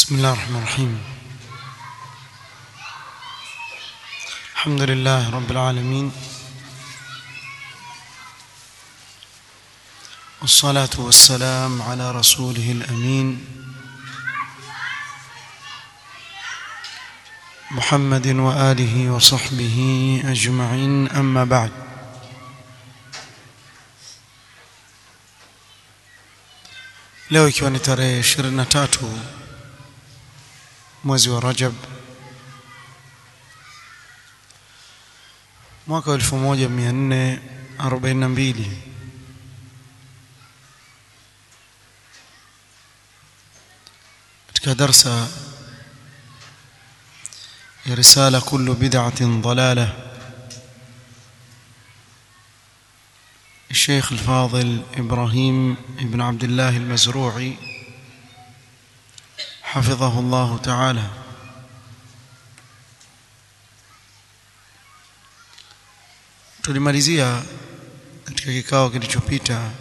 بسم الله الرحمن الرحيم الحمد لله رب العالمين والصلاة والسلام على رسوله الأمين محمد وآله وصحبه أجمعين أما بعد leo ikiwa ni tarehe 23 mwezi wa Rajab mwaka 1442 katika darsa ya risala kullu bid'atin dalalah الشيخ الفاضل إبراهيم ابن عبد الله المزروعي حفظه الله تعالى tulimalizia katika kikao kilichopita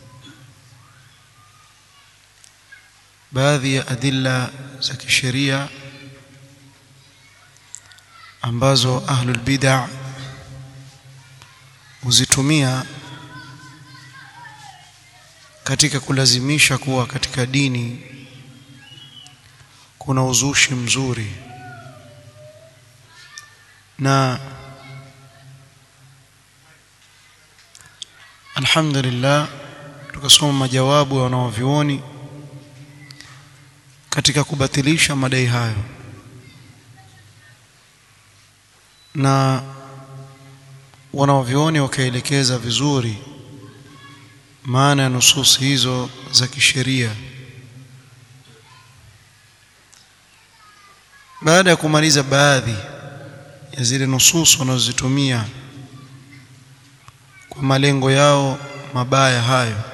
baadhi ya adilla za kisheria ambazo ahlul bid'ah huzitumia katika kulazimisha kuwa katika dini kuna uzushi mzuri na alhamdulillah tukasoma majawabu ya wanaovyuoni katika kubatilisha madai hayo na wanaovyuoni wakaelekeza vizuri maana ya nusus hizo za kisheria baada ya kumaliza baadhi ya zile nusus wanazozitumia kwa malengo yao mabaya hayo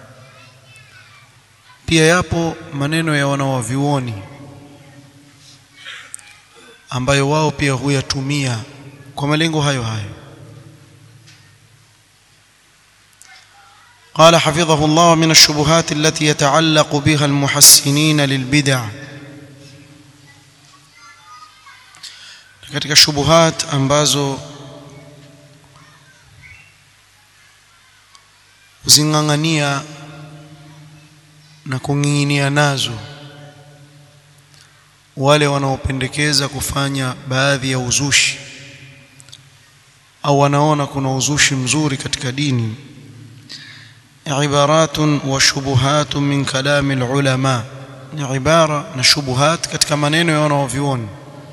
pia yapo maneno ya wanawavyuoni ambayo wao pia huyatumia kwa malengo hayo hayo قال حفظه الله من الشبهات التي يتعلق بها المحسنين للبدع katika shubuhat ambazo uzingangania na kung'ing'inia nazo wale wanaopendekeza kufanya baadhi ya uzushi au wanaona kuna uzushi mzuri katika dini عبارات وشبهات من كلام العلماء عبارة نشبهات katika maneno ya wanaovyuoni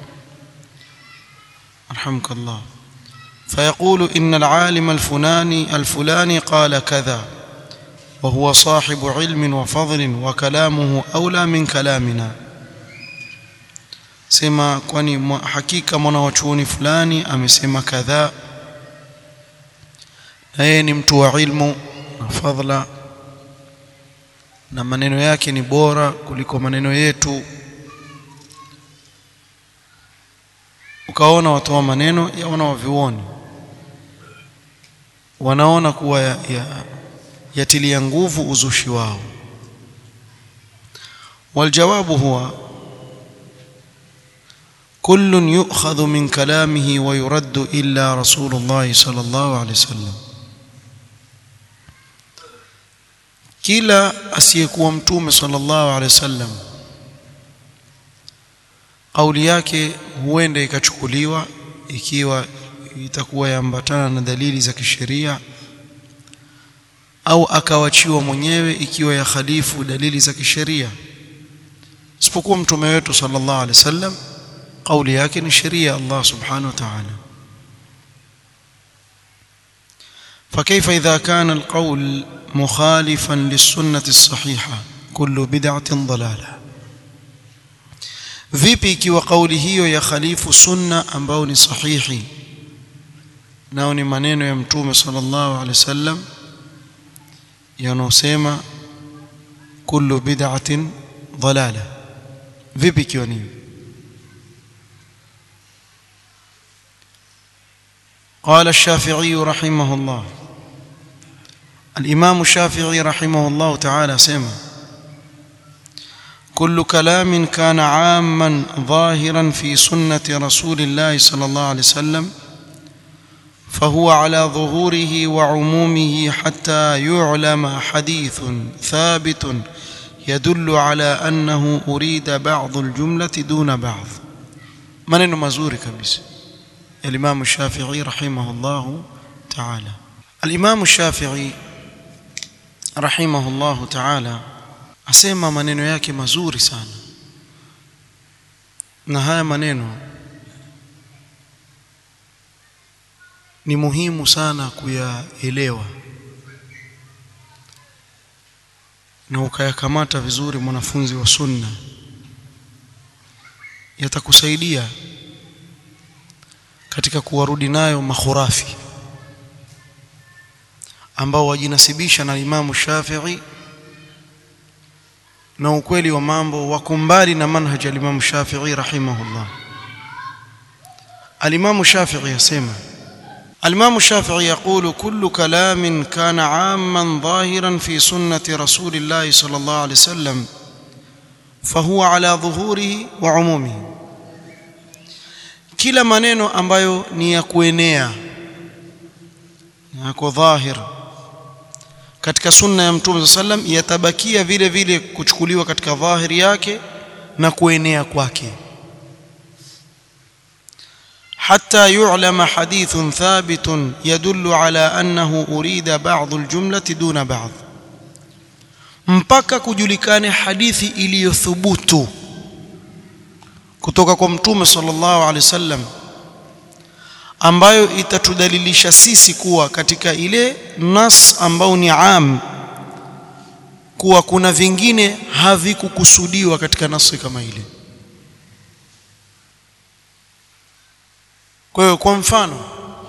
رحمك الله فيقول إن العالم الفلاني الفلاني قال كذا وهو صاحب علم وفضل وكلامه أولى من كلامنا sema kwani hakika mwanawachuoni fulani amesema kadhaa na yeye ni mtu wa ilmu na fadhila na maneno yake ni bora kuliko maneno yetu ukaona watoa maneno ya wanaovioni wanaona kuwa ya, ya, yatilia nguvu uzushi wao waljawabu huwa كل يؤخذ من كلامه ويرد إلا رسول الله صلى الله عليه وسلم kila asiyekuwa mtume sallallahu alaihi wasallam kauli yake huenda ikachukuliwa ikiwa itakuwa yaambatana na dalili za kisheria au akawachiwa mwenyewe ikiwa ya khalifu dalili za kisheria isipokuwa mtume wetu sallallahu alaihi wasallam kauli yake ni sheria Allah subhanahu wa ta'ala فكيف إذا كان القول مخالفا للسنة الصحيحة كل بدعة ضلالة vipi ikiwa kauli hiyo ya khalifu sunna ambao ni sahihi nao ni maneno ya mtume sallallahu alaihi wasallam yanosema kullu bid'atin dalala vipi ikiwa ni قال الشافعي رحمه الله الإمام الشافعي رحمه الله تعالى سمع كل كلام كان عاما ظاهرا في سنة رسول الله صلى الله عليه وسلم فهو على ظهوره وعمومه حتى يعلم حديث ثابت يدل على أنه أريد بعض الجملة دون بعض maneno mazuri kabisa الإمام الشافعي رحمه الله تعالى الإمام الشافعي رحمه الله تعالى asema maneno yake mazuri sana na haya maneno ni muhimu sana kuyaelewa na ukayakamata vizuri mwanafunzi wa sunna yatakusaidia katika kuwarudi nayo makhurafi ambao wajinasibisha na Imamu Shafi'i na ukweli wa mambo wako mbali na manhaji ya Imamu Shafi'i rahimahullah. Al-Imamu Shafi'i yasema الإمام الشافعي يقول كل كلام كان عاما ظاهرا في سنة رسول الله صلى الله عليه وسلم فهو على ظهوره وعمومه kila maneno ambayo ni ya kuenea yako dhahir katika sunna ya mtume sallam yatabakia vile vile kuchukuliwa katika dhahiri yake na kuenea kwake حتى يعلم حديث ثابت يدل على أنه أريد بعض الجملة دون بعض mpaka kujulikane hadithi iliyothubutu kutoka kwa mtume sallallahu alaihi wasallam ambayo itatudalilisha sisi kuwa katika ile nas ambao ni am kuwa kuna vingine havikukusudiwa katika nasi kama ile kwa hiyo kwa mfano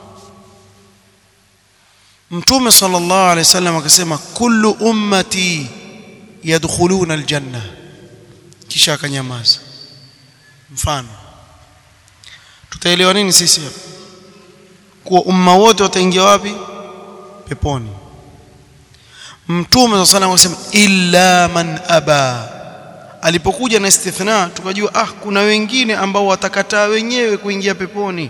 mtume sallallahu alaihi wasallam akasema kullu ummati yadkhuluna aljanna kisha akanyamaza mfano tutaelewa nini sisi hapa kuwa umma wote wataingia wapi peponi mtume sallallahu alaihi wasallam illa man aba alipokuja na istithna tukajua ah kuna wengine ambao watakataa wenyewe kuingia peponi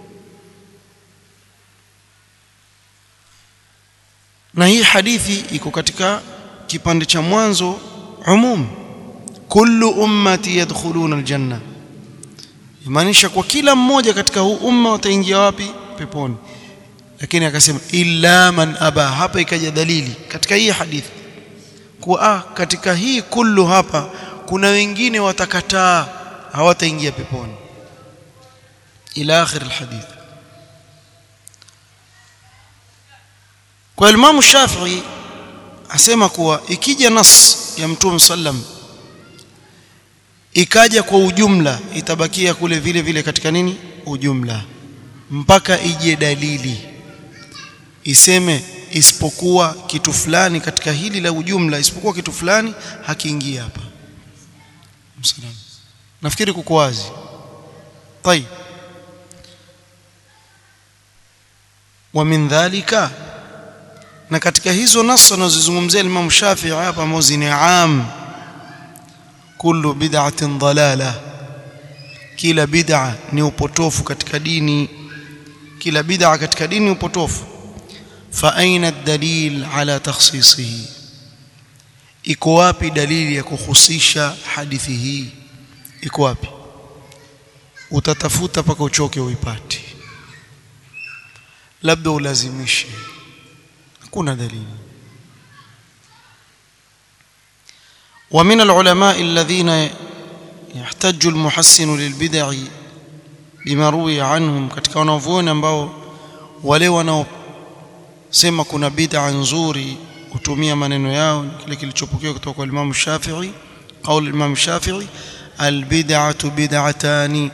na hii hadithi iko katika kipande cha mwanzo umum kullu ummati yadkhuluna aljanna imaanisha kwa kila mmoja katika huu umma wataingia wapi peponi lakini akasema illa man aba hapa ikaja dalili katika hii hadithi kuwa ah katika hii kullu hapa kuna wengine watakataa hawataingia peponi ila akhir alhadith kwa Imam Shafi'i asema kuwa ikija nas ya Mtume sallam ikaja kwa ujumla itabakia kule vile vile katika nini ujumla mpaka ije dalili iseme isipokuwa kitu fulani katika hili la ujumla isipokuwa kitu fulani hakiingia hapa msalam nafikiri kuko wazi طيب ومن ذلك na katika hizo nasa anazozungumzia Imam Shafi'i hapa ambazo ni am kullu bid'atin dalala kila bid'a ni upotofu katika dini kila bid'a katika dini ni upotofu fa aina ad-dalil ala takhsisihi iko wapi dalili ya kuhusisha hadithi hii iko wapi utatafuta paka uchoke uipate labda ulazimishe hakuna dalili ومن العلماء الذين يحتج المحسن للبدع بما روي عنهم katika wanavyuoni ambao wale wanaosema kuna bid'a nzuri kutumia maneno yao kile kilichopokewa kutoka kwa Imam Shafi'i قول Imam Shafi'i albid'atu bid'atani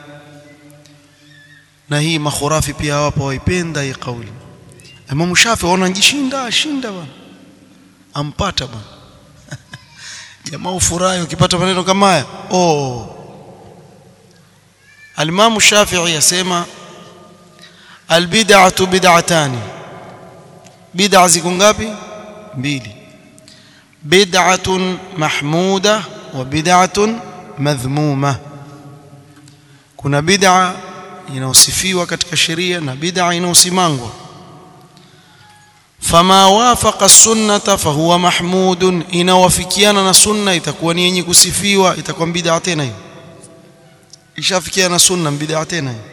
na hii makhurafi pia wapo waipenda hii kauli Imam Shafi'i wanajishinda shinda bwana ampata bwana jamaa ufurahi ukipata maneno kama haya oh Al-Imam Shafi'i yasema albid'atu bid'atani bid'a ziko ngapi mbili bid'atun mahmuda wa bid'atun madhmuma kuna bid'a inaosifiwa katika sheria na bid'a inaosimangwa fama wafaqa sunnata fahuwa mahmudun inawafikiana na sunna itakuwa ni yenye kusifiwa itakuwa bid'a tena hiyo ishafikiana na sunna bid'a tena hiyo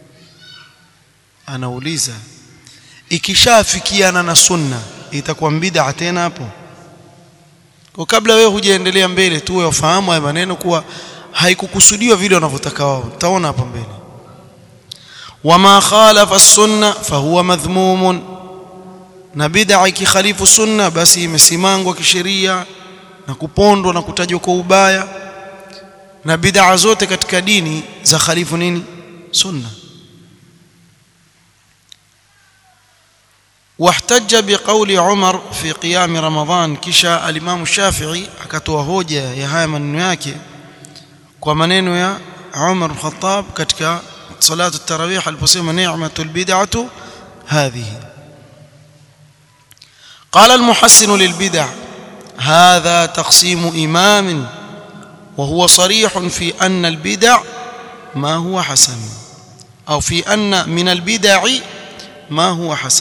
anauliza ikishafikiana na sunna itakuwa bid'a tena hapo kwa kabla wewe hujaendelea mbele tu wewe ufahamu haya maneno kuwa haikukusudiwa vile wanavyotaka wao utaona hapa mbele wama khalafa as-sunna fahuwa madhmumun na bid'a ikikhalifu sunna basi imesimangwa kisheria na kupondwa na kutajwa kwa ubaya na bid'a zote katika dini za khalifu nini sunna واحتج بقول عمر في قيام رمضان كشا الامام الشافعي akatoa hoja ya haya maneno yake kwa maneno ya Umar al-Khattab katika salatu tarawih aliposema ni'matul bid'atu hadhihi قال المحسن للبدع هذا تقسيم إمام وهو صريح في أن البدع ما هو حسن أو في أن من البدع ما هو حسن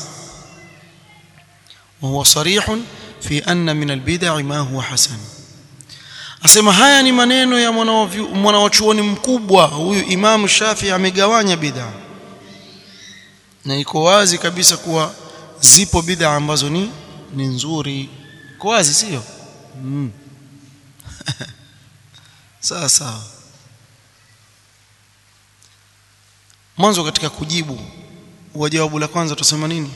وهو صريح في أن من البدع ما هو حسن asema haya ni maneno ya mwanawachuoni mkubwa huyu Imam Shafi amegawanya bid'a na iko wazi kabisa kuwa zipo bid'a ambazo ni ni nzuri iko wazi sio mm. sawa sawa mwanzo katika kujibu wa jawabu la kwanza tutasema nini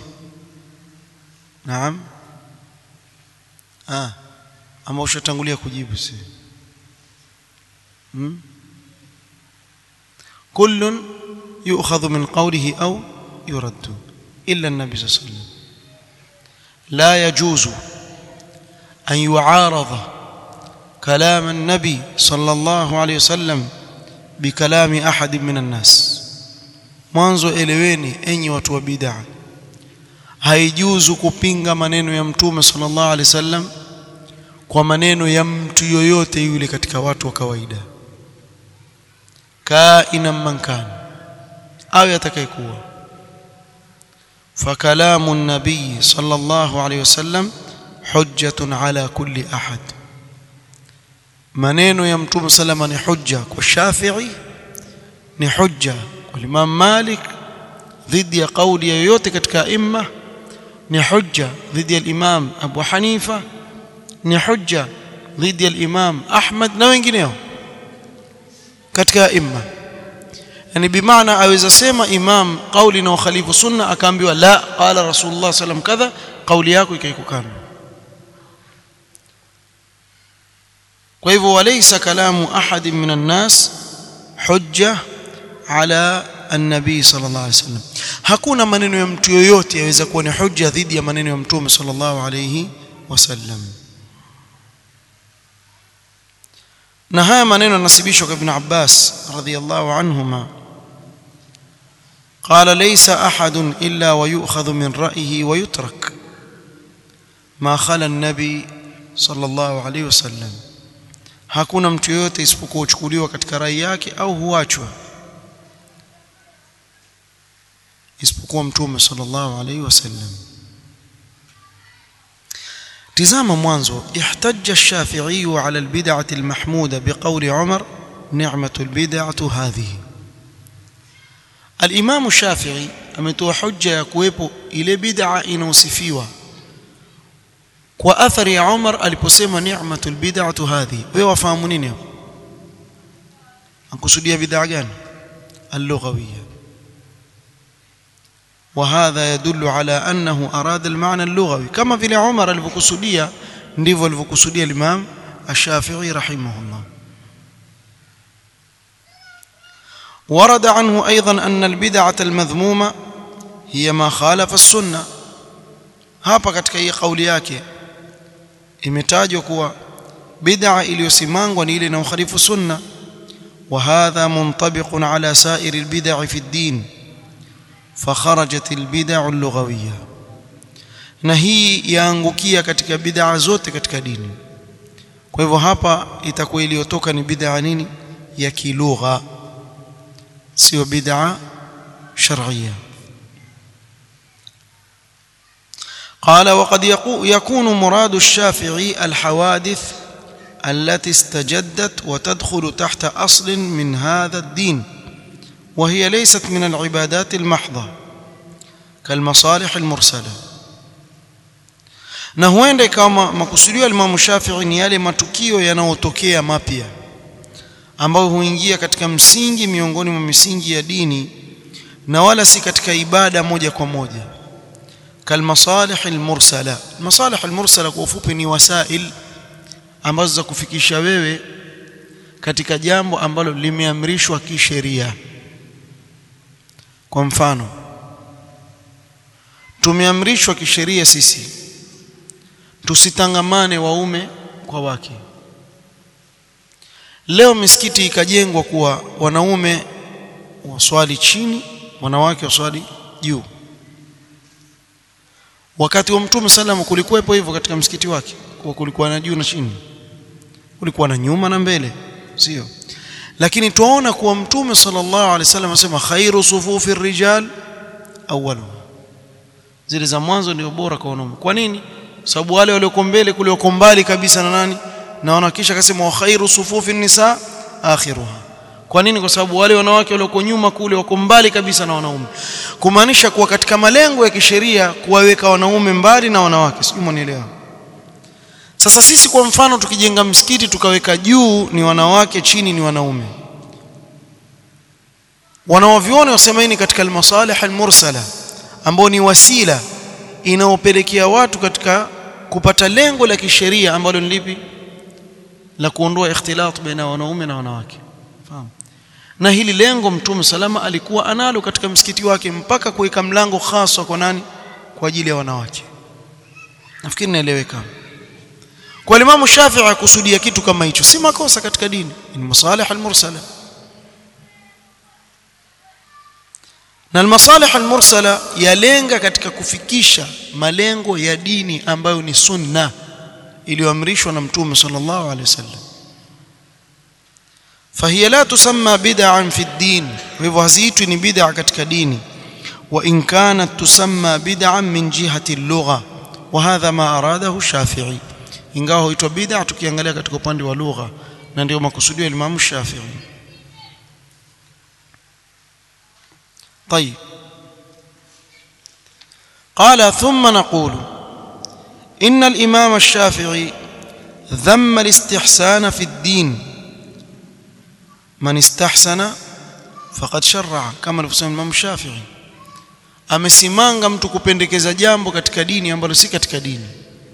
naam ah ama ushatangulia kujibu si hmm? كل يؤخذ من قوله أو يرد إلا النبي صلى الله عليه وسلم لا يجوز أن يعارض كلام النبي صلى الله عليه وسلم بكلام أحد من الناس mwanzo eleweni enyi watu wa bid'a haijuzu kupinga maneno ya mtume sallallahu alaihi wasallam kwa maneno ya mtu yoyote yule katika watu wa kawaida kaina man kana au atakayekuwa fakalamu nabii sallallahu alaihi wasallam hujjatun ala kulli ahad maneno ya mtume salama ni hujja kwa Shafi'i ni hujja kwa Imam Malik dhidi ya kauli yoyote katika imma ni hujja dhidi ya Imam Abu Hanifa ni hujja dhidi ya Imam Ahmad na wengineo katika imma yani bimaana aweza sema imam kauli na ukhalifu sunna akaambiwa la qala rasulullah sallam kadha kauli yako ikaikukana kwa hivyo walaysa kalamu ahad min an-nas hujja ala an-nabi sallallahu alayhi wasallam hakuna maneno ya mtu yoyote yaweza kuwa ni hujja dhidi ya maneno ya mtume sallallahu alayhi wasallam na haya maneno yanasibishwa kwa ibn Abbas radhiyallahu anhuma قال ليس أحد إلا ويؤخذ من رأيه ويترك ما خلا النبي صلى الله عليه وسلم hakuna mtu yoyote isipokuwa uchukuliwa katika rai yake au huachwa isipokuwa mtume sallallahu alaihi wasallam tizama mwanzo ihtajja ash-shafi'i ala al-bid'ati al-mahmuda biqawli Umar ni'matu al-bid'atu hadhihi al-Imam Shafi'i ametoa hujja ya kuwepo ile bid'a inaosifiwa kwa athari ya Umar aliposema ni'matu al-bid'atu hadhihi wewe wafahamu nini hapo akusudia bid'a gani al-lughawiyya وهذا يدل على أنه أراد المعنى اللغوي كما في عمر الفكسودية ndivyo alivyokusudia Imam Ash-Shafi'i rahimahullah ورد عنه أيضا أن البدعة المذمومة هي ما خالف السنة hapa katika hii kauli yake imetajwa kuwa bid'a iliyosimangwa ni ile inayokhalifu sunna وهذا منطبق على سائر البدع في الدين فخرجت البدع اللغويه na hii yaangukia katika bid'a zote katika dini kwa kwa hivyo hapa itakuwa iliyotoka ni bid'a nini ya kilugha sio bid'a shar'iyya قال وقد يكون مراد الشافعي الحوادث التي استجدت وتدخل تحت أصل من هذا الدين وهي ليست من العبادات المحضة كالمصالح المرسلة na huenda ikawa makusudio ya Imam Shafi'i ni yale matukio yanayotokea mapya ambayo huingia katika msingi miongoni mwa misingi ya dini na wala si katika ibada moja kwa moja kalmasalih almursala masalih almursala kwa ufupi ni wasail ambazo za kufikisha wewe katika jambo ambalo limeamrishwa kisheria kwa mfano tumeamrishwa kisheria sisi tusitangamane waume kwa wake leo misikiti ikajengwa kuwa wanaume waswali chini wanawake waswali juu wakati wa mtume sallam kulikuwepo hivyo katika msikiti wake kwa kulikuwa na juu na chini kulikuwa na nyuma na mbele sio lakini tuona kuwa mtume sallallahu alaihi wasallam anasema khairu sufufi rijal awwalu zile za mwanzo ndio bora kwa wanaume kwa nini sababu wale walioko mbele kule wako mbali kabisa na nani na wanakisha akasema wa khairu sufufi nisa akhiruha kwa nini kwa sababu wale wanawake walioko nyuma kule wako mbali kabisa na wanaume kumaanisha kuwa katika malengo ya kisheria kuwaweka wanaume mbali na wanawake sijui mwanielewa sasa sisi kwa mfano tukijenga msikiti tukaweka juu ni wanawake chini ni wanaume wanaoviona wasema ni katika almasalih almursala ambao ni wasila inaopelekea watu katika kupata lengo la kisheria ambalo ni lipi la kuondoa ikhtilat baina wanaume na wanawake fahamu na hili lengo mtume salama alikuwa analo katika msikiti wake mpaka kuweka mlango hasa kwa nani kwa ajili ya wanawake nafikiri naeleweka kwa Imam Shafi'i akusudia kitu kama hicho si makosa katika dini ni masalih almursala na almasalih almursala yalenga katika kufikisha malengo ya dini ambayo ni sunna iliyoamrishwa na mtume sallallahu alaihi wasallam فهي لا تسمى بدعا في الدين وهو haziitwi ni bid'a katika dini وإن كانت تسمى بدعا من جهة اللغة وهذا ما أراده الشافعي ingawa huitwa bid'a tukiangalia katika upande wa lugha na ndio makusudio ya Imam Shafi'i طيب قال ثم نقول إن الإمام الشافعي ذم الاستحسان في الدين من استحسن فقد شرع كما alivyosema Imam Shafi'i amesimanga mtu kupendekeza jambo katika dini ambalo si katika dini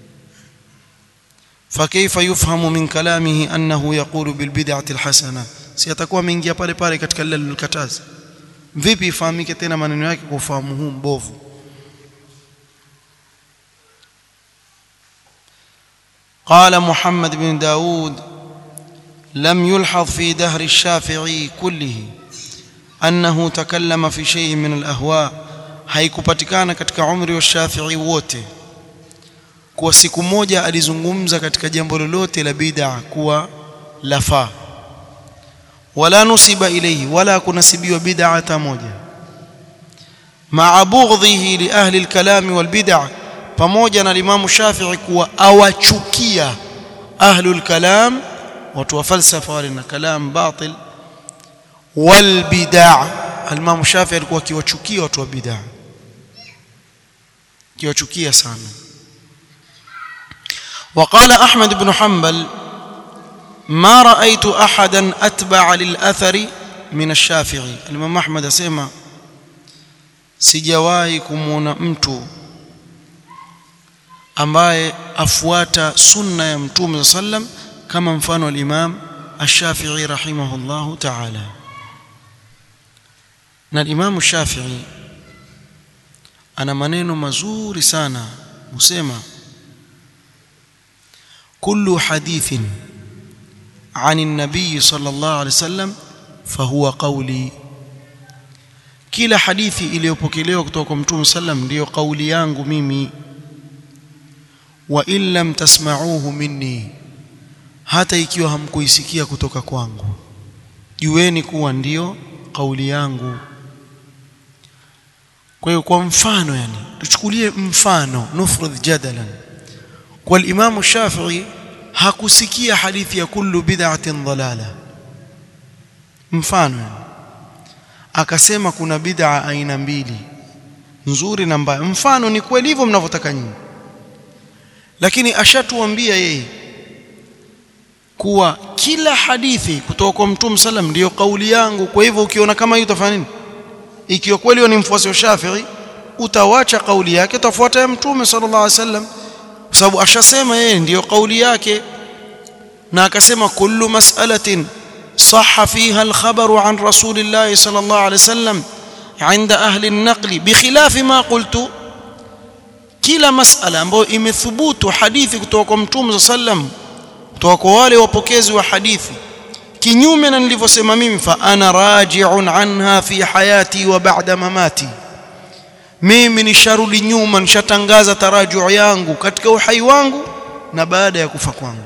فكيف يفهم من كلامه أنه يقول بالبدعة الحسنة سيتكون منgia pale pale katika lile lilokataza vipi ifahamike tena maneno yake kwa ufahamu huu mbovu قال محمد بن داود لم يلحظ في دهر الشافعي كله أنه تكلم في شيء من الأهواء haikupatikana katika umri wa Shafi'i wote kwa siku moja alizungumza katika jambo lolote la bid'a kuwa lafaa wala nusiba ilayhi wala kunasibiwa bid'a hata moja ma'a bughdhihi li ahli al-kalam wal bid'a pamoja na Imam Shafi'i kuwa awachukia ahlul kalam watu wa falsafa wale na kalam batil wal bid'a Imam Shafi'i alikuwa akiwachukia watu wa bid'a akiwachukia sana وقال أحمد بن حنبل ما رأيت أحدا أتبع للأثر من الشافعي الإمام أحمد أسمى sijawahi kumwona mtu ambaye afuata sunna ya mtume sallam kama mfano al-Imam Ash-Shafi'i rahimahullahu ta'ala na al-Imam Ash-Shafi'i ana maneno mazuri sana husema كل حديث عن النبي صلى الله عليه وسلم فهو قولي kila hadithi iliyopokelewa kutoka kwa mtume sallam ndiyo kauli yangu mimi wa in lam tasma'uhu minni hata ikiwa hamkuisikia kutoka kwangu jueni kuwa ndiyo kauli yangu kwa hiyo kwa mfano yani tuchukulie mfano nufrudh jadalan kwa Imam Shafi'i hakusikia hadithi ya kullu bid'atin dalala mfano yani akasema kuna bid'a aina mbili nzuri na mbaya mfano ni kweli hivyo mnavyotaka nyinyi lakini ashatuambia yeye kuwa kila hadithi kutoka kwa Mtume sallam ndiyo kauli yangu kwa hivyo ukiona kama hiyo utafanya nini ikiwa kweli ni mfuasi wa Shafi'i utawacha kauli yake utafuata ya Mtume sallallahu alaihi wasallam kwa sababu ashasema yeye ndiyo kauli yake na akasema kullu mas'alatin صح فيها الخبر عن رسول الله صلى الله عليه وسلم عند أهل النقل بخلاف ما قلت kila masala ambayo imethubutu hadithi kutoka kwa mtume sallam kutoka kwa wale wapokezi wa hadithi kinyume na nilivyosema mimi fa ana raji'un anha fi hayati wa ba'da mamati mimi nisharudi nyuma nishatangaza tarajuu yangu katika uhai wangu na baada ya kufa kwangu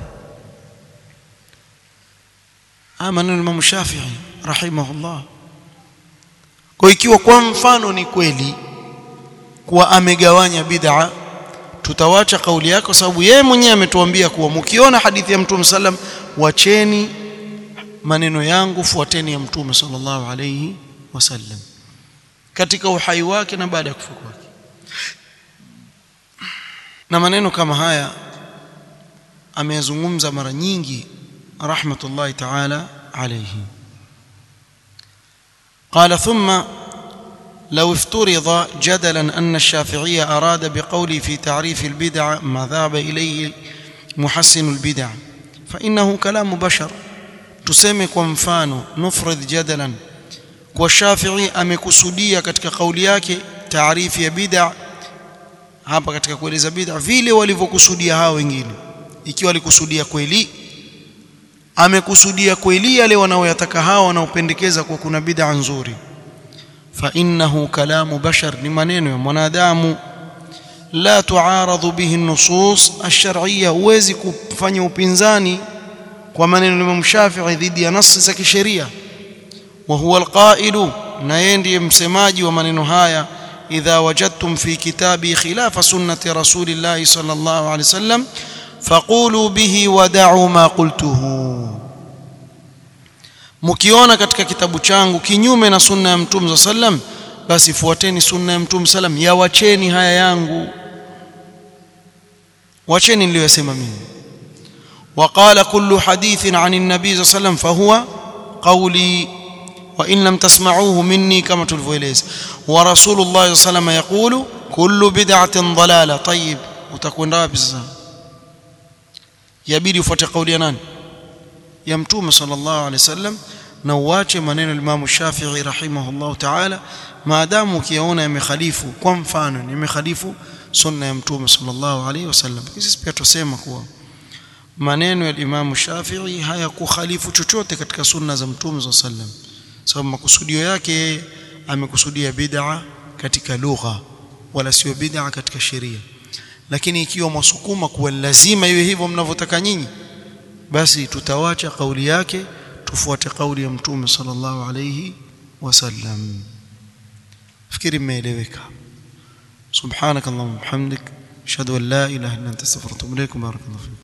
maneno Imam Shafi'i rahimahullah kwa ikiwa kwa mfano ni kweli kuwa amegawanya bid'a tutawacha kauli yake kwa sababu yeye mwenyewe ametuambia kuwa mkiona hadithi ya Mtume sallam wacheni maneno yangu fuateni ya Mtume sallallahu alayhi wasallam katika uhai wake na baada ya kufa kwake na maneno kama haya ameyazungumza mara nyingi رحمة الله تعالى عليه قال ثم لو افترض جدلا أن الشافعي أراد بقولي في تعريف البدع ما ذهب إليه محسن البدع فإنه كلام بشر تسمي كمفانو نفرض جدلا والشافعي amekusudia katika kauli yake taarifu ya bid'a hapa katika kueleza bid'a vile walivyokusudia hao wengine ikiwa walikusudia kweli amekusudia kweli yale wanaoyataka hao wanaopendekeza kwa kuna bid'a nzuri fa innahu kalamu bashar ni maneno ya mwanadamu la tuaradhu bihi nusus ash-shar'iyya huwezi kufanya upinzani kwa maneno ya Imam Shafi'i dhidi ya nasi za kisheria wa huwa al-qa'ilu na yeye ndiye msemaji wa maneno haya idha wajadtum fi kitabi khilafa sunnati rasulillahi sallallahu alaihi wasallam faqulu bihi wada'u ma qultuhu mkiona katika kitabu changu kinyume na sunna ya mtume sallam basi fuateni sunna ya mtume sallam yawacheni haya yangu wacheni niliyosema mimi وقال كل حديث عن النبي صلى الله عليه وسلم فهو قولي وإن لم تسمعوه مني كما تلفويليز ورسول الله صلى الله عليه وسلم يقول كل بدعة ضلالة طيب وتكون رابز yabidi ufuate kauli ya nani ya mtume sallallahu alaihi wasallam na uache maneno ya Imam Shafi'i rahimahullah ta'ala maadamu ukiyaona yamekhalifu kwa mfano yamekhalifu sunna ya mtume sallallahu alaihi wasallam sisi pia tusema kuwa maneno ya Imam Shafi'i hayakukhalifu chochote katika sunna za mtume sallallahu alaihi wasallam sababu makusudio yake amekusudia bid'a katika lugha wala sio bid'a katika sheria lakini ikiwa mwasukuma kuwa lazima iwe hivyo mnavyotaka nyinyi basi tutawacha kauli yake tufuate kauli ya mtume sallallahu alayhi wasallam fikiri imeeleweka subhanakallahumma hamdik ashhadu an la ilaha illa anta astaghfiruka wa atubu ilaik barakallahu